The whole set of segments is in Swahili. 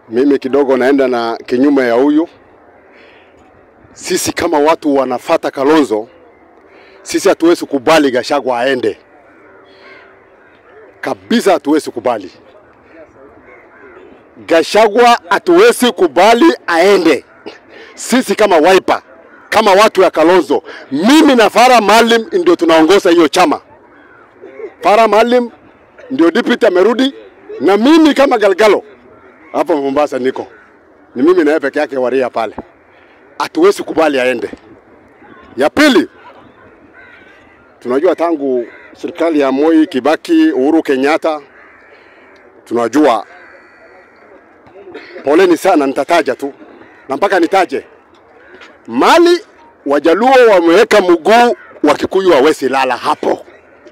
Mimi kidogo naenda na kinyume ya huyu. Sisi kama watu wanafata Kalonzo, sisi hatuwezi kubali Gachagua aende kabisa, hatuwezi kubali Gachagua, hatuwezi kubali aende. Sisi kama Wiper, kama watu ya Kalonzo, mimi na Farah Maalim ndio tunaongoza hiyo chama. Farah Maalim ndio deputy amerudi, na mimi kama Galgalo hapa Mombasa niko ni mimi na yeye peke yake waria pale, hatuwezi kubali aende. Ya pili, tunajua tangu serikali ya Moi Kibaki, Uhuru Kenyatta, tunajua poleni sana, nitataja tu na mpaka nitaje mali Wajaluo wameweka mguu wa Kikuyu hawezi lala hapo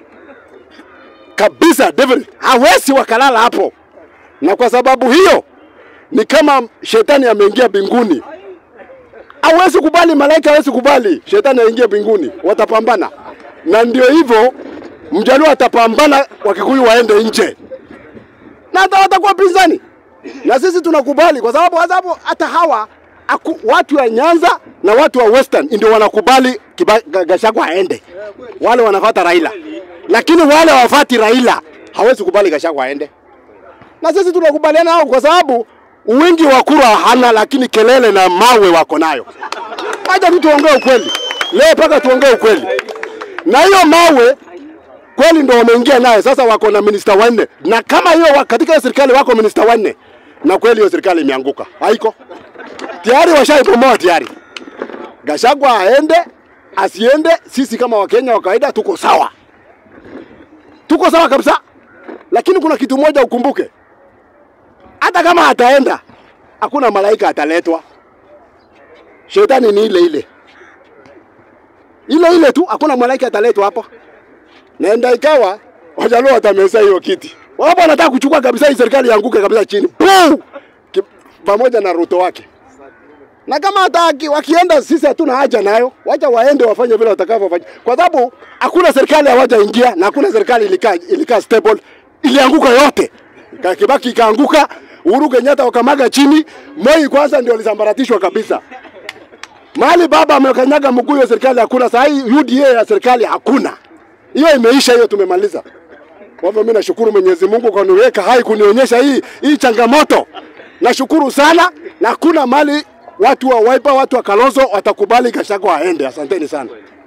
kabisa, David hawezi wakalala hapo, na kwa sababu hiyo ni kama shetani ameingia mbinguni. Hawezi kubali, malaika hawezi kubali shetani aingie mbinguni, watapambana. Na ndio hivyo, mjaluo atapambana, wakikuyu waende nje, na hata watakuwa pinzani, na sisi tunakubali kwa sababu sababu hata hawa aku, watu wa Nyanza na watu wa Western ndio wanakubali Kiba- Ga- Gachagua aende, wale wanafuata Raila, lakini wale hawafati Raila hawezi kubali Gachagua aende na sisi tunakubaliana nao kwa sababu wingi wa kura hana, lakini kelele na mawe wako nayo. Acha tu tuongee ukweli leo, mpaka tuongee ukweli. Na hiyo mawe kweli ndo wameingia naye, sasa wako na minista wanne, na kama hiyo wa- katika hiyo serikali wako minista wanne, na kweli hiyo serikali imeanguka, haiko tayari, washaipomoa tayari. Gachagua aende asiende, sisi kama Wakenya wa kawaida tuko sawa, tuko sawa kabisa. Lakini kuna kitu moja ukumbuke, hata kama ataenda, hakuna malaika ataletwa. Shetani ni ile ile ile ile tu, hakuna malaika ataletwa hapa. Naenda ikawa Wajaluo watameza hiyo kiti, wapo wanataka kuchukua kabisa hii serikali ianguke kabisa chini Puu! Ki- pamoja na Ruto wake. Na kama hata waki- wakienda, sisi hatuna haja nayo, wacha waende wafanye vile watakavyofanya, kwa sababu hakuna serikali hawajaingia na hakuna serikali ilikaa ilikaa stable, ilianguka yote. Ka- Kibaki ikaanguka, Uhuru Kenyatta wakamaga chini, Moi kwanza ndio alisambaratishwa kabisa. Mahali baba amekanyaga mguu, hiyo serikali hakuna. Saa hii UDA ya serikali hakuna, hiyo imeisha, hiyo tumemaliza. Kwa hivyo mimi nashukuru Mwenyezi Mungu kwa kuniweka hai kunionyesha hii hii changamoto. Nashukuru sana na hakuna mali watu wa Wiper, watu wa Kalonzo watakubali Gachagua aende. Asanteni sana.